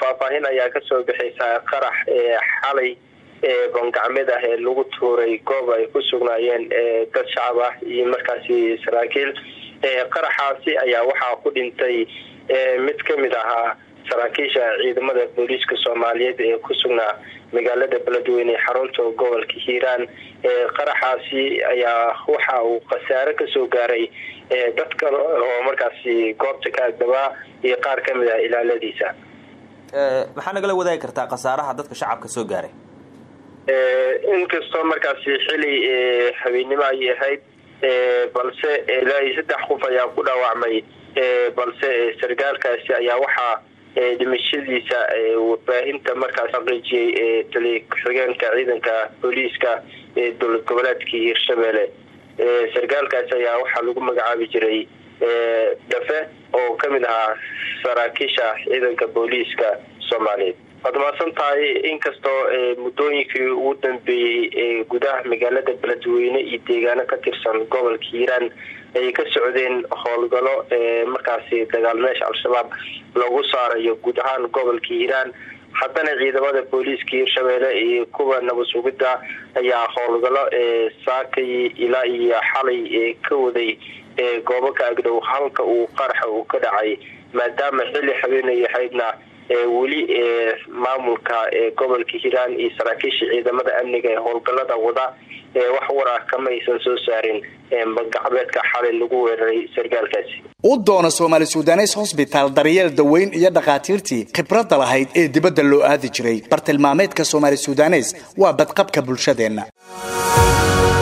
faahfaahin ayaa kasoo bixaysa qarax xalay bangacmeed ah ee lagu tuuray goob ay ku sugnaayeen dad shacab ah iyo markaasi saraakiil qaraxaasi ayaa waxaa ku dhintay mid kamid ahaa saraakiisha ciidamada booliiska soomaaliyeed ee ku sugnaa magaalada beledweyne ee xarunta gobolka hiiraan qaraxaasi ayaa waxa uu khasaare kasoo gaaray dad kale oo markaasi goobta ka agdabaa iyo qaar kamid ah ilaaladiisa maxaa nagala wadaagi kartaa khasaaraha dadka shacabka soo gaaray inkastoo markaasi xili habeennimo ayay ahayd balse ilaa iyo saddex qof ayaa ku dhaawacmay balse sargaalkaasi ayaa waxaa dhimashadiisa warbaahinta markaas xaqiijiyey taliya ku-xigeenka ciidanka booliiska ee dowlad goboleedka hiirshabelle sargaalkaasi ayaa waxaa lagu magacaabi jiray dhafe oo kamid ahaa saraakiisha ciidanka booliiska soomaaliyeed waad mahadsan tahay inkastoo muddooyinkii ugu dambeeyey gudaha magaalada beledweyne iyo deegaano ka tirsan gobolka hiiraan ay ka socdeen howlgalo markaasi dagaal meesha al-shabaab lagu saarayo guud ahaan gobolka hiiraan haddana ciidamada booliiska hiirshabelle iyo kuwa nabad sugidda ayaa howlgalo saakay ilaa iyo xalay ka waday goobo ka agdhow halka uu qaraxa uu ka dhacay maadaama xilli habeenay ahaydna weli maamulka gobolka hiiraan iyo saraakiisha ciidamada amniga ee howlgalada wada wax war ah kama aysan soo saarin magacbeedka xalay lagu weeraray sargaalkaasi u doona soomaali sudanes hosbitaal daryeel daweyn iyo dhakhaatiirtii khibradda lahayd ee dibadda loo aadi jiray bartilmaameedka soomaali sudanes waa badqabka bulshadeenna